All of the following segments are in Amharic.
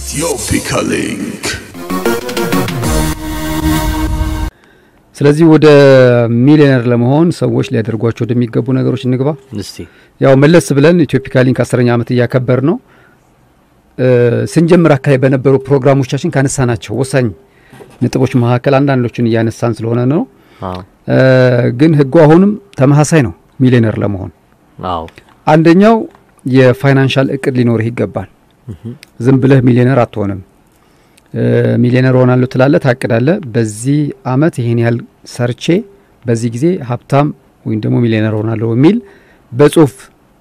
Ethiopia Link. ስለዚህ ወደ ሚሊዮነር ለመሆን ሰዎች ሊያደርጓቸው ወደሚገቡ ነገሮች እንግባ። እስቲ ያው መለስ ብለን ኢትዮፒካ ሊንክ አስረኛ ዓመት እያከበር ነው። እ ስንጀምር አካባቢ በነበሩ ፕሮግራሞቻችን ካነሳናቸው ወሳኝ ነጥቦች መካከል አንዳንዶቹን እያነሳን ስለሆነ ነው። አዎ እ ግን ህጉ አሁንም ተመሳሳይ ነው። ሚሊዮነር ለመሆን አዎ አንደኛው የፋይናንሻል እቅድ ሊኖርህ ይገባል። ዝም ብለህ ሚሊዮነር አትሆንም። እ ሚሊዮነር ሆናለሁ ትላለህ፣ ታቅዳለህ። በዚህ አመት ይሄን ያህል ሰርቼ በዚህ ጊዜ ሀብታም ወይም ደግሞ ሚሊዮነር ሆናለሁ የሚል በጽሁፍ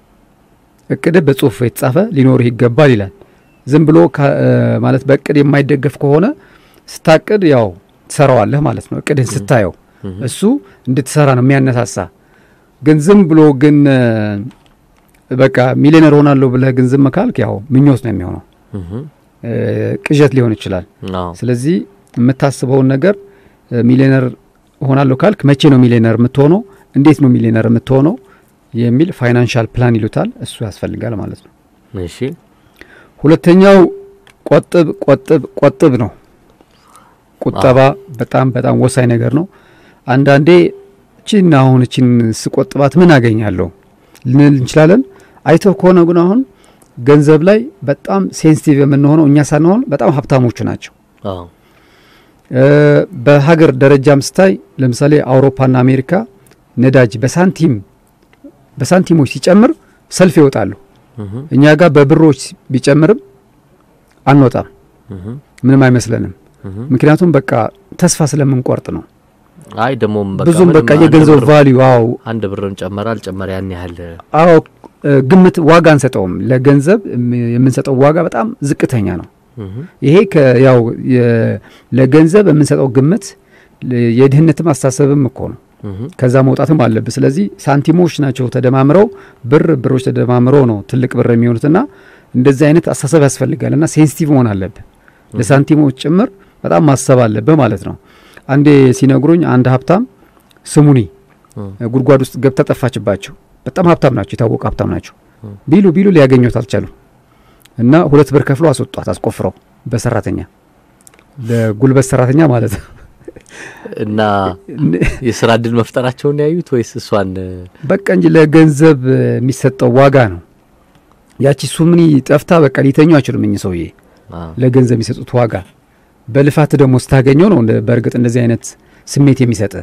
እቅድህ በጽሁፍ የተጻፈ ሊኖርህ ይገባል ይላል። ዝም ብሎ ከ- እ ማለት በእቅድ የማይደገፍ ከሆነ ስታቅድ ያው ትሰራዋለህ ማለት ነው። እቅድህን ስታየው እሱ እንድትሰራ ነው የሚያነሳሳ። ግን ዝም ብሎ ግን እ በቃ ሚሊዮነር ሆናለሁ ብለህ ግን ዝም ካልክ ያው ምኞት ነው የሚሆነው፣ እህ እ ቅዠት ሊሆን ይችላል። አዎ ስለዚህ የምታስበውን ነገር እ ሚሊዮነር ሆናለሁ ካልክ መቼ ነው ሚሊዮነር የምትሆነው፣ እንዴት ነው ሚሊዮነር የምትሆነው የሚል ፋይናንሻል ፕላን ይሉታል። እሱ ያስፈልጋል ማለት ነው። እሺ ሁለተኛው ቆጥብ ቆጥብ ቆጥብ ነው። ቁጠባ በጣም በጣም ወሳኝ ነገር ነው። አንዳንዴ እቺን አሁን እቺን ስቆጥባት ምን አገኛለሁ ልንል እንችላለን። አይተው ከሆነ ግን አሁን ገንዘብ ላይ በጣም ሴንሲቲቭ የምንሆነው እኛ ሳንሆን በጣም ሀብታሞቹ ናቸው። አዎ እ በሀገር ደረጃም ስታይ ለምሳሌ አውሮፓና አሜሪካ ነዳጅ በሳንቲም በሳንቲሞች ሲጨምር ሰልፍ ይወጣሉ። እህ እኛ ጋር በብሮች ቢጨምርም አንወጣም፣ እህ ምንም አይመስለንም። እህ ምክንያቱም በቃ ተስፋ ስለምንቆርጥ ነው። አይ ደግሞ ብዙም በቃ የገንዘብ ቫሊዩ አዎ አንድ ብርን ጨመረ አልጨመረ ያን ያህል አዎ እ ግምት ዋጋ አንሰጠውም። ለገንዘብ የም- የምንሰጠው ዋጋ በጣም ዝቅተኛ ነው። እህ ይሄ ከ- ያው የ- ለገንዘብ የምንሰጠው ግምት ለ- የድህነትም አስተሳሰብም እኮ ነው። እህ ከዛ መውጣትም አለብህ። ስለዚህ ሳንቲሞች ናቸው ተደማምረው ብር ብሮች ተደማምረው ነው ትልቅ ብር የሚሆኑትና እንደዚህ አይነት አስተሳሰብ ያስፈልጋል እና ሴንሲቲቭ መሆን አለብህ። ለሳንቲሞች ጭምር በጣም ማሰብ አለብህ ማለት ነው። አንዴ ሲነግሩኝ አንድ ሀብታም ስሙኒ እ ጉድጓድ ውስጥ ገብታ ጠፋችባቸው። በጣም ሀብታም ናቸው፣ የታወቁ ሀብታም ናቸው። እ ቢሉ ቢሉ ሊያገኙት አልቻሉም እና ሁለት ብር ከፍሎ አስወጧት፣ አስቆፍረው በሰራተኛ ለጉልበት ሰራተኛ ማለት ነው። እና የስራ እድል መፍጠራቸውን ያዩት ወይስ እሷን በቃ እንጂ ለገንዘብ የሚሰጠው ዋጋ ነው። ያቺ ሱምኒ ጠፍታ በቃ ሊተኙ አይችሉም እኚህ ሰውዬ አዎ ለገንዘብ የሚሰጡት ዋጋ በልፋት ደግሞ ስታገኘው ነው እንደ- በእርግጥ እንደዚህ አይነት ስሜት የሚሰጥ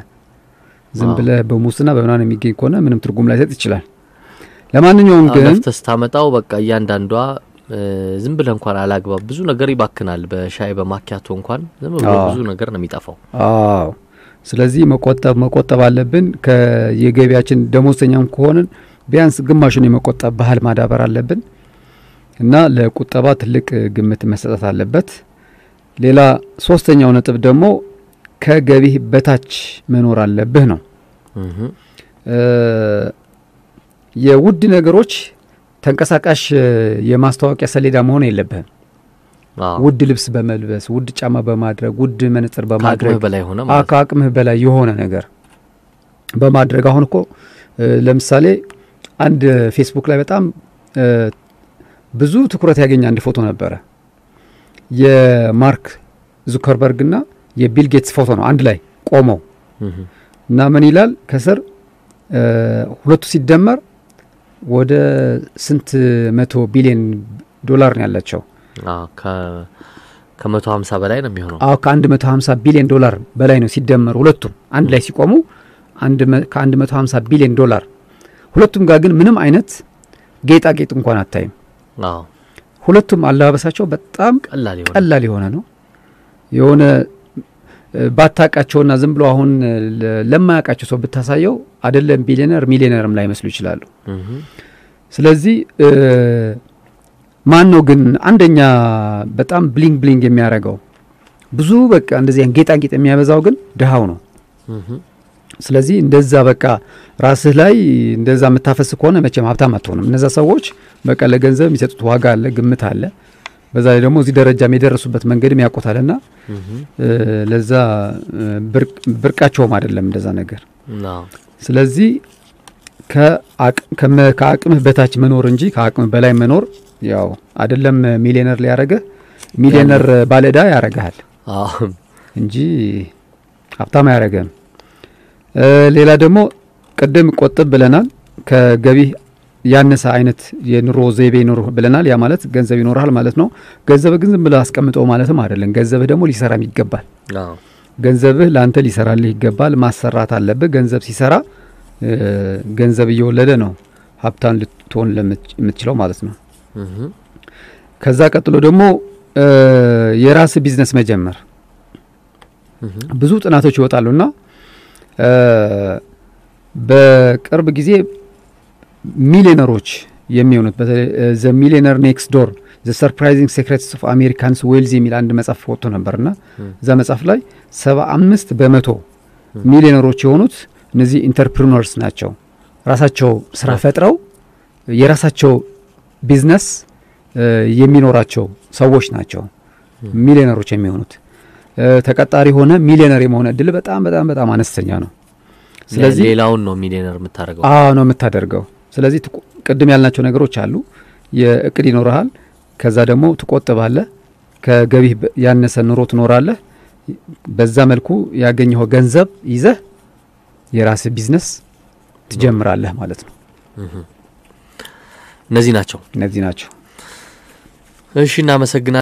ዝም አዎ። ብለህ በሙስና በምናምን የሚገኝ ከሆነ ምንም ትርጉም ላይሰጥ ይችላል። ለማንኛውም አዎ፣ ግን ለፍተህ ስታመጣው በቃ እያንዳንዷ እ ዝም ብለህ እንኳን አላግባብ ብዙ ነገር ይባክናል። በሻይ በማኪያቶ እንኳን ዝም ብሎ አዎ። ብዙ ነገር ነው የሚጠፋው። አዎ ስለዚህ መቆጠብ መቆጠብ አለብን። ከየገቢያችን ደሞዝተኛም ከሆንን ቢያንስ ግማሹን የመቆጠብ ባህል ማዳበር አለብን እና ለቁጠባ ትልቅ ግምት መሰጠት አለበት። ሌላ ሶስተኛው ነጥብ ደግሞ ከገቢህ በታች መኖር አለብህ ነው። እህ እ የውድ ነገሮች ተንቀሳቃሽ እ የማስታወቂያ ሰሌዳ መሆን የለብህም። አዎ ውድ ልብስ በመልበስ ውድ ጫማ በማድረግ ውድ መነጽር በማድረግ ከአቅምህ በላይ ሆነ አ- ማለት ነው። ከአቅምህ በላይ የሆነ ነገር በማድረግ አሁን እኮ እ ለምሳሌ አንድ ፌስቡክ ላይ በጣም እ ብዙ ትኩረት ያገኘ አንድ ፎቶ ነበረ። የማርክ ዙከርበርግ እና የቢል ጌትስ ፎቶ ነው አንድ ላይ ቆመው እህ እና ምን ይላል ከስር እ ሁለቱ ሲደመር ወደ ስንት መቶ ቢሊዮን ዶላር ነው ያላቸው? አዎ ከ ከመቶ ሀምሳ በላይ ነው የሚሆነው። አዎ ከ150 ቢሊዮን ዶላር በላይ ነው ሲደመሩ ሁለቱም አንድ ላይ ሲቆሙ አንድ መ- ከ150 ቢሊዮን ዶላር ሁለቱም ጋር ግን ምንም አይነት ጌጣጌጥ እንኳን አታይም። አዎ ሁለቱም አለባበሳቸው በጣም ቀላል ይሆናል። ቀላል የሆነ ነው። የሆነ እ፣ ባታቃቸውና ዝም ብሎ አሁን እ፣ ለ- ለማያውቃቸው ሰው ብታሳየው አይደለም ቢሊዮነር ሚሊዮነርም ላይመስሉ ይችላሉ። እህ ስለዚህ እ፣ ማን ነው ግን አንደኛ በጣም ብሊንግ ብሊንግ የሚያደርገው ብዙ በቃ እንደዚህ አይነት ጌጣጌጥ የሚያበዛው ግን ድሃው ነው። እህ ስለዚህ እንደዛ በቃ ራስህ ላይ እንደዛ የምታፈስ ከሆነ መቼም ሀብታም አትሆንም። እነዛ ሰዎች በቃ ለገንዘብ የሚሰጡት ዋጋ አለ፣ ግምት አለ። በዛ ላይ ደግሞ እዚህ ደረጃም የደረሱበት መንገድም ያውቁታልና እህ እ፣ ለዛ እ፣ ብርቅ- ብርቃቸውም አይደለም እንደዛ ነገር። አዎ ስለዚህ ከአቅ- ከመ- ከአቅምህ በታች መኖር እንጂ ከአቅምህ በላይ መኖር ያው አይደለም ሚሊዮነር ሊያደርግህ ሚሊዮነር ባለዕዳ ያረግሃል አዎ እንጂ ሀብታም አያረገም። ሌላ ደግሞ ቅድም ቆጥብ ብለናል። ከገቢ ያነሰ አይነት የኑሮ ዘይቤ ይኑር ብለናል። ያ ማለት ገንዘብ ይኖርሃል ማለት ነው። ገንዘብህ ግን ዝም ብለህ አስቀምጠው ማለትም አይደለም። ገንዘብህ ደግሞ ሊሰራም ይገባል። አዎ ገንዘብህ ለአንተ ሊሰራልህ ይገባል። ማሰራት አለብህ። ገንዘብ ሲሰራ እ፣ ገንዘብ እየወለደ ነው ሀብታም ልትሆን ለምት- የምትችለው ማለት ነው። እህ ከዛ ቀጥሎ ደግሞ እ፣ የራስ ቢዝነስ መጀመር እህ ብዙ ጥናቶች ይወጣሉና እ፣ በቅርብ ጊዜ ሚሊዮነሮች የሚሆኑት በተለይ ዘ ሚሊዮነር ኔክስት ዶር ዘ ሰርፕራይዚንግ ሴክሬትስ ኦፍ አሜሪካንስ ዌልዝ የሚል አንድ መጽሐፍ ወጥቶ ነበርና ም። እዛ መጽሐፍ ላይ ሰባ አምስት በመቶ ሚሊዮነሮች የሆኑት እነዚህ ኢንተርፕሪነርስ ናቸው። ራሳቸው ስራ ፈጥረው የራሳቸው ቢዝነስ እ፣ የሚኖራቸው ሰዎች ናቸው ሚሊዮነሮች የሚሆኑት። እ፣ ተቀጣሪ ሆነ ሚሊዮነር የመሆን እድል በጣም በጣም በጣም አነስተኛ ነው። ስለዚህ ሌላውን ነው ሚሊዮነር የምታደርገው። አዎ ነው የምታደርገው። ስለዚህ ትቆ- ቅድም ያልናቸው ነገሮች አሉ። የእቅድ ይኖርሃል። ከዛ ደግሞ ትቆጥባለህ። ከገቢህ በ- ያነሰ ኑሮ ትኖራለህ። በዛ መልኩ ያገኘኸው ገንዘብ ይዘህ የራስህ ቢዝነስ ትጀምራለህ ማለት ነው። እነዚህ ናቸው። እነዚህ ናቸው። እሺ እናመሰግናለን።